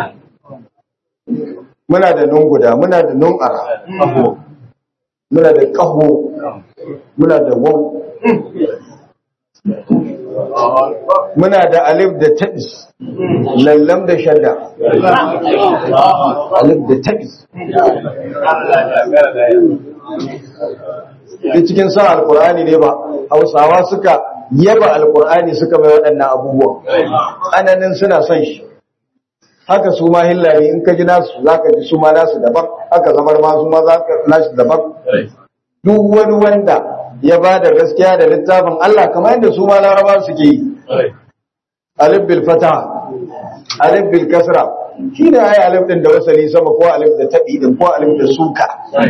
muna da nunguda muna da nun'ara muna da ƙaho muna da wau muna da alif da tabis lallam da shadda alif da tabis da cikin sa alkur'ani ne ba hausawa suka yaba alkur'ani suka mai waɗannan abubuwan ananin suna son shi haka su ma hillari in ka ji nasu za ka ji su ma nasu daban haka zamar ma su ma za ka nasu daban duk wani wanda ya ba da gaskiya da littafin Allah kamar yadda su ma laraba suke yi alif bil fata alif bil kasra shi ne ai alif din da wasali sama ko alif da tabi din ko alif da suka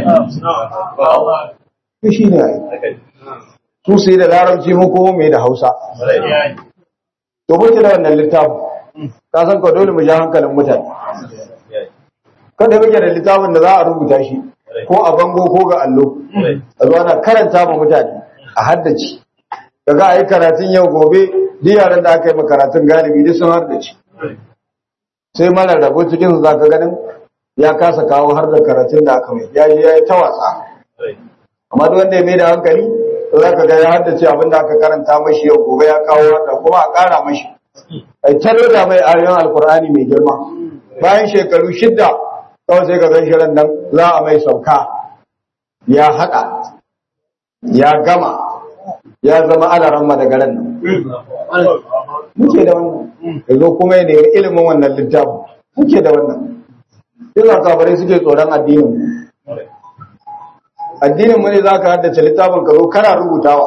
shi ne ai su sai da larabci mu ko mai da Hausa to muke da wannan littafin ka san ko dole mu ja hankalin mutane kada muke da littafin da za a rubuta shi ko a bango ko ga allo a zo ana karanta ma mutane a haddace kaga ayi karatun yau gobe duk yaran da aka yi ma karatun galibi duk sun haddace sai mara rabo cikin su zaka ganin ya kasa kawo har da karatun da aka mai ya je ya yi ta wasa amma duk wanda ya mai da hankali to zaka ga ya haddace abin da aka karanta mashi yau gobe ya kawo wanda kuma a ƙara mashi ai ta da mai ayoyin alkur'ani mai girma bayan shekaru shidda kawai sai ka gan shirin nan za a mai sauka ya haɗa ya gama ya zama alaran daga ran nan muke da wannan ya zo kuma ya nemi ilimin wannan littafin muke da wannan yana kafirai suke tsoron addinin mu addinin mu ne za ka haddace littafin ka zo kana rubutawa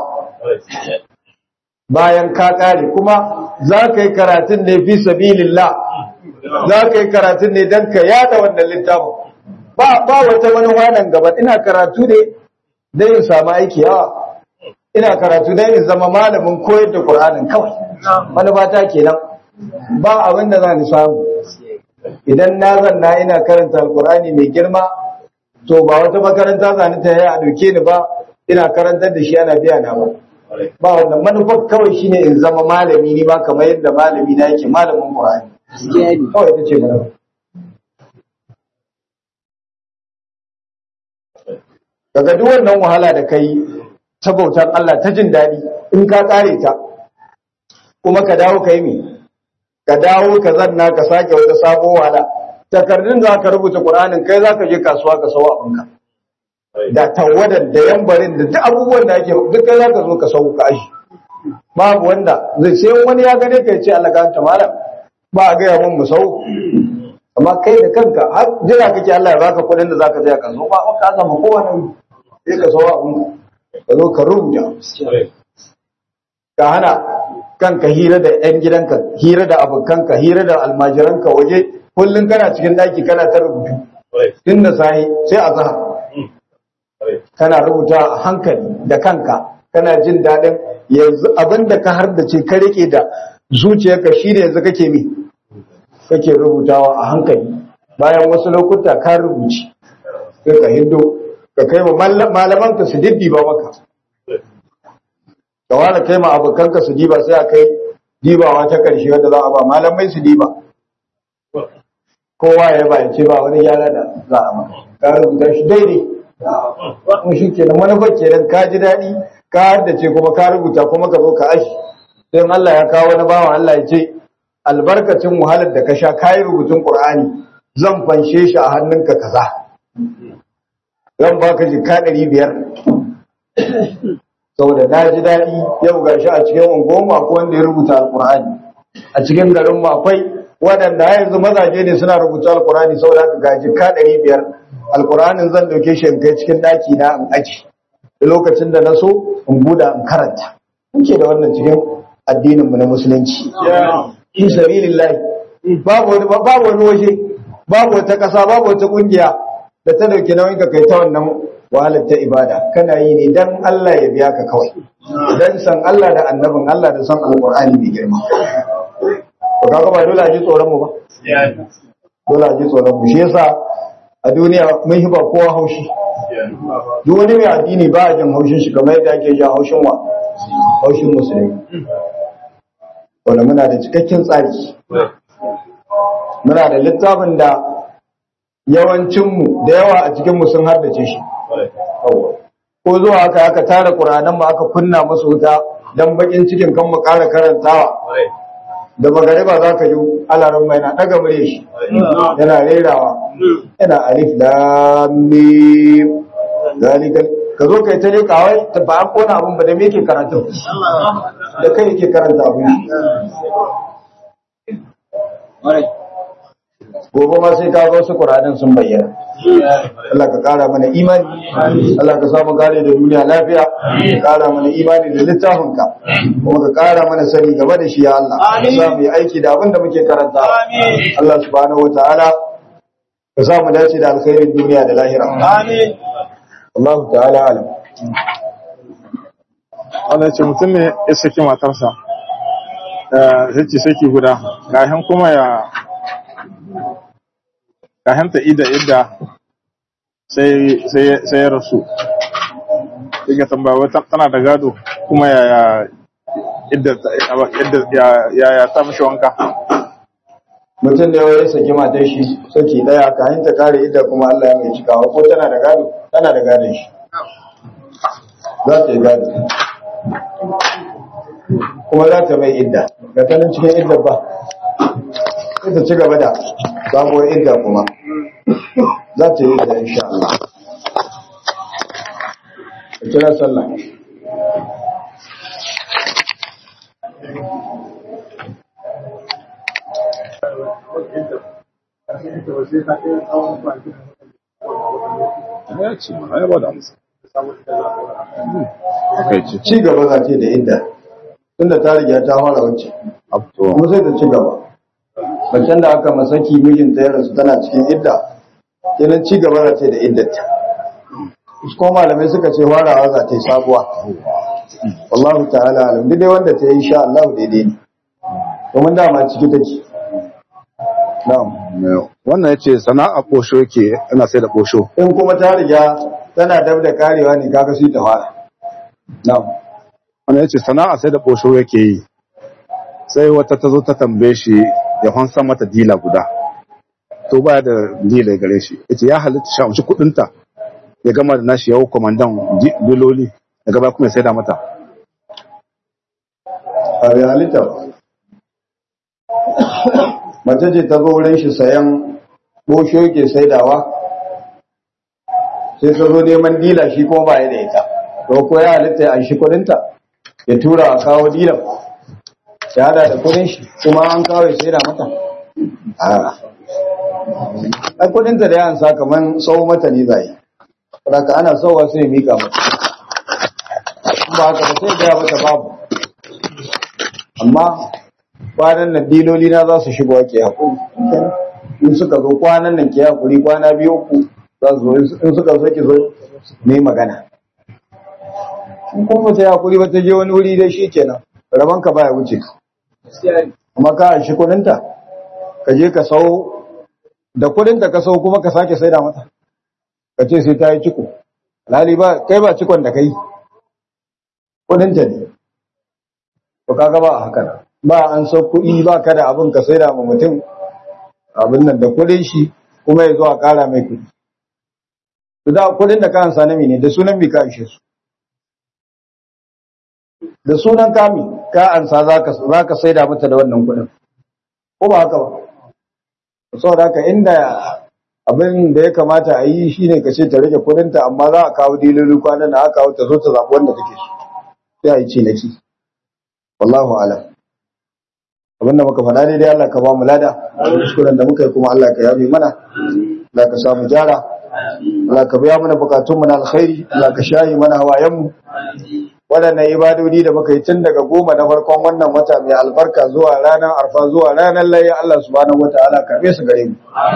bayan ka ƙare kuma za ka yi karatun ne fi sabilillah za ka yi karatun ne don ka yada wannan littafin ba ba wata manuwa nan gaba ina karatu ne don in samu aiki yawa ina karatu don in zama malamin koyar da Qur'anin kawai manufa ta kenan ba abin da za ni samu idan na zanna ina karanta alkur'ani mai girma to ba wata makaranta za ni ta yi a doke ni ba ina karantar da shi ana biya na ba ba wannan manufar kawai shine in zama malami ni ba kamar yadda malami na yake malamin Qur'ani kawai ita ce mana daga duk wannan wahala da kai ta bautar Allah ta jin daɗi in ka ƙare ta kuma ka dawo ka yi mi ka dawo ka zanna ka sake wata sabo wahala takardun za ka rubuta ƙur'anin kai za ka je kasuwa ka sawo abinka da tawadar da yambarin da duk abubuwan da ake duk kai za ka zo ka sau ka ashi babu wanda zai sai wani ya gane ka ce Allah ka ta malam ba a gaya mun musau amma kai da kanka har jira kake Allah ya baka kuɗin da zaka je ka zo ba ka zama kowa nan sai ka sawa abun ka zo ka rubuta ka hana kanka hira da yan gidanka hira da abokanka hira da almajiranka waje kullun kana cikin daki kana ta rubutu tun da sahi sai a zahar kana rubuta a hankali da kanka kana jin daɗin yanzu abin da ka har da ce ka rike da zuciyarka shi ne yanzu kake mi kake rubutawa a hankali bayan wasu lokuta ka rubuci sai ka hindo ka kai wa malamanka su diddiba maka ka wala kai ma abokanka su diba sai a kai dibawa ta karshe wanda za a ba malamai su diba kowa ya ba ce ba wani gyara da za a maka ka rubuta shi daidai kuma shi kenan manufar kenan ka ji daɗi ka haddace kuma ka rubuta kuma ka zo ka ashi sai Allah ya kawo wani bawan Allah ya ce albarkacin wahalar da ka sha kayi rubutun Qur'ani zan fanshe shi a hannunka kaza zan baka jika ɗari biyar saboda na ji daɗi yau ga shi a cikin unguwanmu akwai wanda ya rubuta alƙur'ani a cikin garin mu akwai waɗanda yanzu mazaje ne suna rubuta alƙur'ani saboda haka ga jika ɗari biyar alƙur'anin zan ɗauke shi in kai cikin ɗaki na in aji lokacin da na so in buɗa in karanta muke da wannan cikin addinin mu na musulunci fi sabilillah babu wani babu wani waje babu wata ƙasa babu wata ƙungiya da ta dauki nauyin ka kai ta wannan wahalar ta ibada kana yi ne dan Allah ya biya ka kawai dan san Allah da annabin Allah da san alqur'ani mai girma to kaga ba dole a ji tsoron mu ba dole a ji tsoron mu shi yasa a duniya mun hiba kowa haushi duk wani mai addini ba a jin haushin shi kamar yadda ake jin haushin wa haushin musulmi wanda muna da cikakken tsari muna da littafin da yawancinmu da yawa a cikinmu sun haddace shi ko zuwa haka aka tara ƙuranan ba aka kunna musu wuta don bakin cikin kan mu ƙara karantawa da magariba za ka yi alarin mai na ɗaga murya shi yana rerawa yana alif da mim zalikal ka zo kai ta leka wai ta ba an kona abin ba da me yake karatu da kai yake karanta abin gobe ma sai ka ga wasu Qur'anin sun bayyana Allah ka kara mana imani Allah ka samu gane da duniya lafiya ka kara mana imani da littafinka kuma ka kara mana sani game da shi ya Allah ka sa mu yi aiki da abin da muke karanta Allah subhanahu wataala ka sa mu dace da alkhairin duniya da lahira amin Allah ta'ala alam Allah ce mutum ne ya saki matarsa zai ce saki guda kafin kuma ya kafin ta ida idda sai sai ya rasu sai ka tambaya wata tana da gado kuma ya idda ya ya ta mishi wanka mutum da ya saki matar shi saki daya kayan ta kare idda kuma Allah ya mai cikawa ko tana da gado tana da gadon shi za ta yi gado kuma za ta mai idda ga tanin cikin idda ba sai ta ci gaba da sabuwar idda kuma za ta yi idda insha Allah ka kira sallah ya ce ma ya ba da amsa kai ce ci gaba za ta yi da idda tunda ta riga ta fara wacce abto kuma sai ta ci gaba macen da aka masaki mijinta ya rasu tana cikin idda kenan ci gaba za ta yi da iddarta ko malamai suka ce farawa za ta yi sabuwa wallahu ta'ala alam duk dai wanda ta yi sha Allah daidai ne domin dama ciki take na'am wannan ya ce sana'a ɓosho yake yana sai da ɓosho in kuma ta riga tana dab da karewa ne kaga sai ta fara na'am wannan ya ce sana'a sai da ɓosho yake yi sai wata ta zo ta tambaye shi ya hansa mata dila guda to baya da dila gare shi ya ce ya halitta shi amshi kuɗinta ya gama da nashi yawo kwamandan di- diloli ya gaba kuma ya saida mata a bai halitta ba mace ce ta zo wurin shi sayan bosho yake saidawa sai ta zo neman dila shi kuma ba ya da ita to ko ya halitta ya anshi kudinta ya tura a kawo dilan ya hada da kudin shi kuma an kawo ya saida mata a ai kudinta da ya ansa kaman sau mata ne zai saboda ana sauwa sai ya mika mata in ba haka ba sai ya gaya mata babu amma kwanan nan diloli na za su shigo ke haƙuri in suka zo kwanan nan ke haƙuri kwana biyu uku za su zo in suka zo ki zo ne magana in kuma ta yi haƙuri ba ta je wani wuri dai shi kenan rabon ka baya wuce ka amma ka an shi kudinta ka je ka sau da kudinta ka sau kuma ka sake saida mata ka ce sai ta yi ciko alhali ba kai ba cikon da kai kudinta ne to kaga ba a haka nan. ba an so kuɗi ba ka da abin ka sai da ma mutum abin nan da kuɗin shi kuma ya zo a ƙara mai kuɗi to da kuɗin da ka ansa na ne da sunan mi ka ishe su da sunan kami ka ansa za ka za ka sai da mata da wannan kuɗin ko ba haka ba saboda haka inda abin da ya kamata a yi shine ka ce ta rage kuɗinta amma za a kawo diloli kwanan da aka kawo ta zo ta zaɓi wanda take so sai a yi cinaki wallahu alam abinda muka faɗa daidai Allah ka ba mu lada kuskuren da muka yi kuma Allah ka yabe mana Allah ka samu jara Allah ka biya mana bukatun mu na alkhairi Allah ka shayi mana hawayen mu waɗannan ibadodi da muka yi tun daga goma na farkon wannan wata mai albarka zuwa ranar arfa zuwa ranar layya Allah subhanahu wataala karbe su gare mu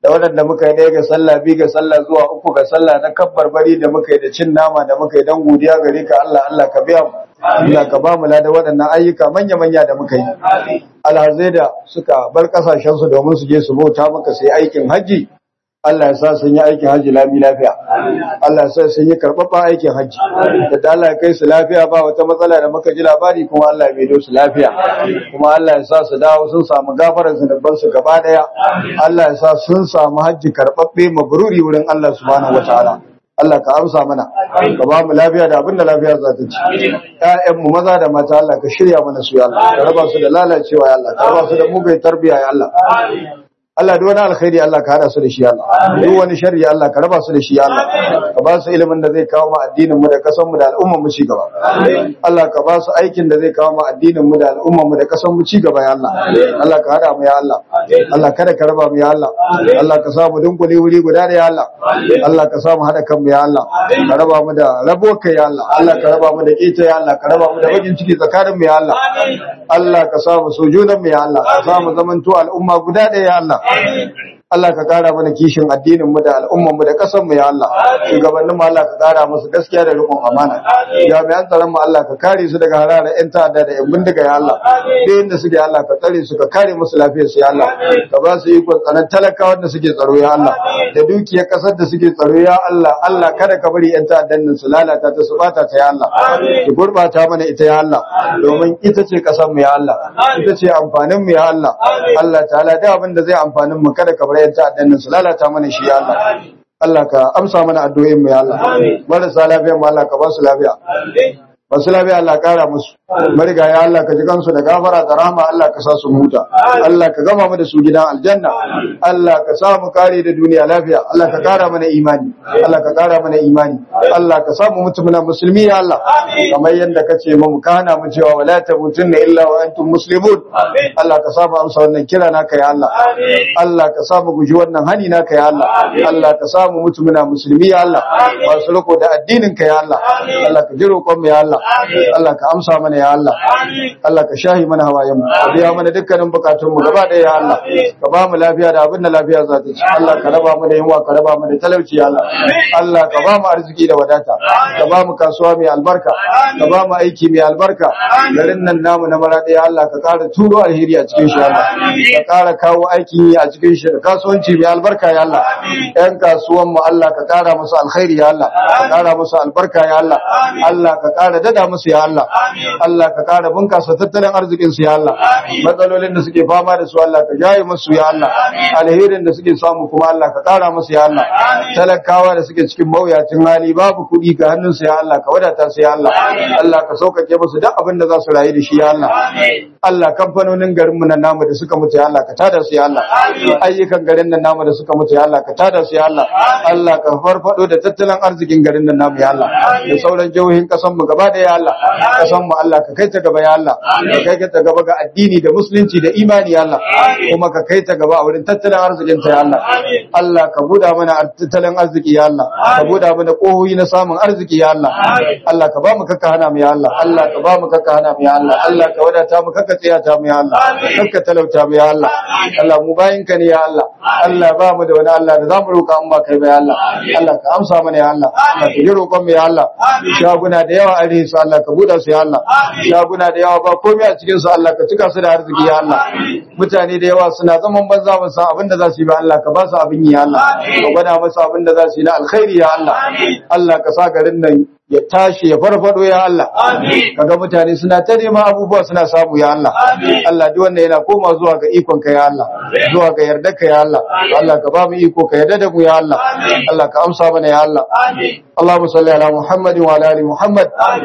da waɗanda muka yi ɗaya ga sallah biyu ga sallah zuwa uku ga sallah na kabbar bari da muka yi da cin nama da muka yi don godiya gare ka Allah Allah ka biya mu Allah ka ba mu lada waɗannan ayyuka manya manya da muka yi alhazai da suka bar kasashen su domin su je su bauta maka su yi aikin haji Allah ya sa sun yi aikin haji lami lafiya Allah ya sa sun yi karɓaɓɓen aikin haji da da Allah ya kai su lafiya ba wata matsala da muka ji labari kuma Allah ya maido su lafiya kuma Allah ya sa su dawo sun samu gafarar zunuban su gaba daya Allah ya sa sun samu haji karɓaɓɓe mabruri wurin Allah subhanahu wataala Allah ka amsa mana ka ba mu lafiya da abin da lafiya za ta ci ƴaƴan mu maza da mata Allah ka shirya mana su ya Allah ka raba su da lalacewa ya Allah ka raba su da mugai tarbiya ya Allah Allah duk wani alkhairi Allah ka hada su da shi Allah duk wani sharri Allah ka raba su da shi Allah ka ba su ilimin da zai kawo mu addinin mu da kasan mu da al'ummar mu ci gaba Allah ka ba su aikin da zai kawo mu addinin mu da al'ummar mu da kasan mu ci gaba ya Allah Allah ka hada mu ya Allah Allah kada ka raba mu ya Allah Allah ka sa mu dunkule wuri guda da ya Allah Allah ka sa mu hada kanmu ya Allah ka raba mu da rabo kai ya Allah Allah ka raba mu da kita ya Allah ka raba mu da bakin ciki tsakanin mu ya Allah Allah ka sa mu sojunan mu ya Allah ka sa mu zamanto al'umma guda ɗaya ya Allah Allah ka kara mana kishin addinin mu da al'umman mu da kasan mu ya Allah shugabannin mu Allah ka kara musu gaskiya da rikon amana jami'an tsaron mu Allah ka kare su daga hararar yan ta'adda da yan bindiga ya Allah duk inda suke Allah ka tsare su ka kare musu lafiyar su ya Allah ka ba su ikon tsanan talakawa da suke tsaro ya Allah da dukiyar kasar da suke tsaro ya Allah Allah kada ka bari yan ta'addan nan su lalata ta su bata ta ya Allah ki gurbata mana ita ya Allah domin ita ce kasar mu ya Allah ita ce amfanin mu ya Allah Allah ta'ala da abin da zai amfanin mu kada ka bar yan ta'addan nan su lalata mana shi ya Allah Allah ka amsa mana addu'o'in mu ya Allah marasa lafiya mu Allah ka ba su lafiya masu lafiya Allah kara musu mariga ya Allah ka ji kansu da gafara da rahama Allah ka sa su huta Allah ka gama mu da su gidan aljanna Allah ka sa mu kare da duniya lafiya Allah ka kara mana imani Allah ka kara mana imani Allah ka sa mu mutumina musulmi ya Allah kamar yadda ka ce mu kana mu cewa wala tamutunna illa wa antum muslimun Allah ka sa mu amsa wannan kira naka ya Allah Allah ka sa mu guji wannan hani naka ya Allah Allah ka sa mu mutumina musulmi ya Allah masu riko da addinin ka ya Allah Allah ka ji roƙon mu ya Allah Allah ka amsa mana ya Allah Allah ka shahi mana hawayen mu ka biya mana dukkanin bukatun mu gaba ɗaya ya Allah ka ba mu lafiya da abin da lafiya za ta ci Allah ka raba mu da yunwa ka raba mu da talauci ya Allah Allah ka ba mu arziki da wadata ka ba mu kasuwa mai albarka ka ba mu aiki mai albarka garin nan namu na mara ɗaya Allah ka ƙara turo alheri a cikin shi Allah ka ƙara kawo aikin yi a cikin shi da kasuwanci mai albarka ya Allah ƴan kasuwan mu Allah ka ƙara musu alkhairi ya Allah ka ƙara musu albarka ya Allah Allah ka ƙara dada musu ya Allah Allah ka kara bunkasa tattalin arzikin su ya Allah matsalolin da suke fama da su Allah ka jaye musu ya Allah alherin da suke samu kuma Allah ka kara musu ya Allah talakawa da suke cikin mawuyacin hali babu kuɗi ga hannun su ya Allah ka wadata su ya Allah Allah ka saukake musu duk abin da za su rayu da shi ya Allah Allah kamfanonin garin mu nan namu da suka mutu ya Allah ka tada su ya Allah ayyukan garin nan namu da suka mutu ya Allah ka tada su ya Allah Allah ka farfado da tattalin arzikin garin nan namu ya Allah da sauran jihohin kasan mu gaba da ya Allah kasan mu Allah ka kai ta gaba ya Allah ka kai ta gaba ga addini da musulunci da imani ya Allah kuma ka kai ta gaba a wurin tattalin arzikin ta ya Allah Allah ka buda mana tattalin arziki ya Allah ka buda mana kohoyi na samun arziki ya Allah Allah ka ba mu kakka hana mu ya Allah Allah ka ba mu kakka hana mu ya Allah Allah ka wadata mu kakka tsaya ta mu ya Allah kakka talauta mu ya Allah Allah mu bayin ka ne ya Allah Allah ba mu da wani Allah da zamu roƙa an ba kai ba ya Allah Allah ka amsa mana ya Allah Allah ka ji roƙon mu ya Allah shaguna da yawa a su Allah ka buɗa su ya Allah shaguna da yawa ba komai a cikin su Allah ka cika su da arziki ya Allah mutane da yawa suna zaman banza ba san abin da za su yi ba Allah ka ba su abin yi ya Allah ka gwada musu abin da za su yi na alkhairi ya Allah Allah ka sa garin nan ya tashi ya farfado ya Allah kaga mutane suna ta neman abubuwa suna samu ya Allah Allah duk wanda yana koma zuwa ga ikon ka ya Allah zuwa ga yarda ka ya Allah Allah ka ba mu iko ka yarda da mu ya Allah Allah ka amsa mana ya Allah Allahumma salli ala Muhammad wa ala ali Muhammad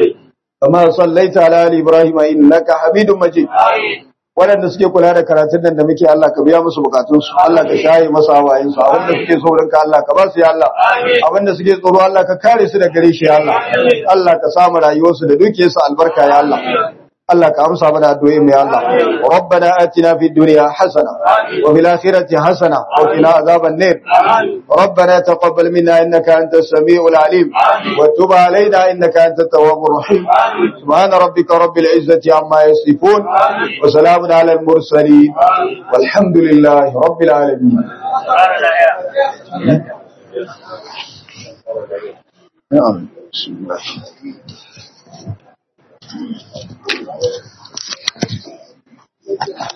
kama sallaita ala ali Ibrahim innaka Hamidum Majid waɗanda suke kula da karatun nan da muke Allah ka biya musu bukatunsu Allah ka shaye masa hawayensu abinda suke so ka Allah ka ba su ya Allah abinda suke tsoro Allah ka kare su da gare shi ya Allah Allah ka samu rayuwarsu da dukiyarsu albarka ya Allah Allah ka amsa mana addu'o'in mu ya Allah rabbana atina fid dunya hasana wa fil akhirati hasana wa qina adhaban nar rabbana taqabbal minna innaka antas samiul alim wa tub alaina innaka antat tawwabur rahim subhana rabbika rabbil izzati amma yasifun wa salamun alal mursalin walhamdulillahi rabbil alamin نعم بسم الله Thank you.